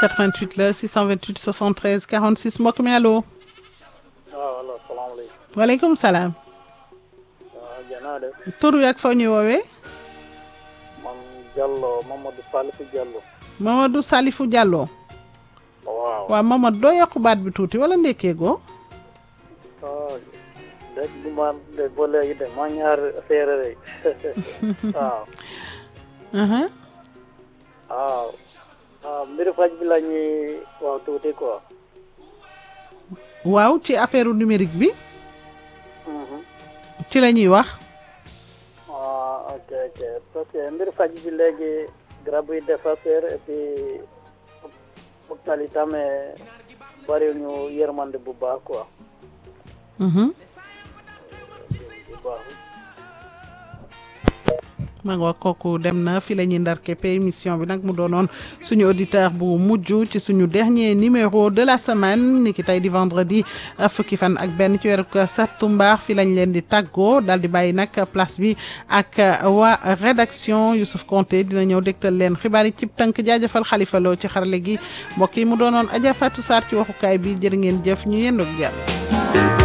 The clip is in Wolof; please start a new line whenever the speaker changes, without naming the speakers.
88 la 628 73 46 mbokk mi allo.
waaw allo salaamaaleykum.
waaleykum salaam.
waaw janaa de.
tur wi ak foo ñuy woowee.
man Diallo Mamadou Salifou Diallo.
Mamadou Salifou Diallo.
waaw.
waaw Mamadou doo yokk baat bi tuuti wala ndekkee goo.
ah dégg nga man de ba léegi de maa ñaar séeréer yi waaw.
aha
waaw. waaw mbiru faj bi la ñuy waaw tuuti quoi.
waaw ci affaire numérique bi
Mhm.
ci la ñuy wax.
ah ok ok parce que mbiru faj bi léegi garab yi dafa seer et puis hôpital yi tamit bari ñu yërmande bu baax quoi.
Mhm.
bu baax.
ma nga kooku dem na fi la ñuy ndar képp émission bi nag mu doonoon suñu auditeur bu mujj ci suñu dernier numéro de la semaine ni ki tey di vendredi fukki fan ak benn ci weeru septembre fi lañ leen di tàggoo daal di bàyyi nag place bi ak waa rédaction Youssouf Konté dina ñëw dégtal leen xibaar yi cib tënk jaajëfal Xalifa Lo ci xarale gi mbokk yi mu doonoon Adja Fatou Sarr ci waxukaay bi jërë ngeen jëf ñu yendoog jàmm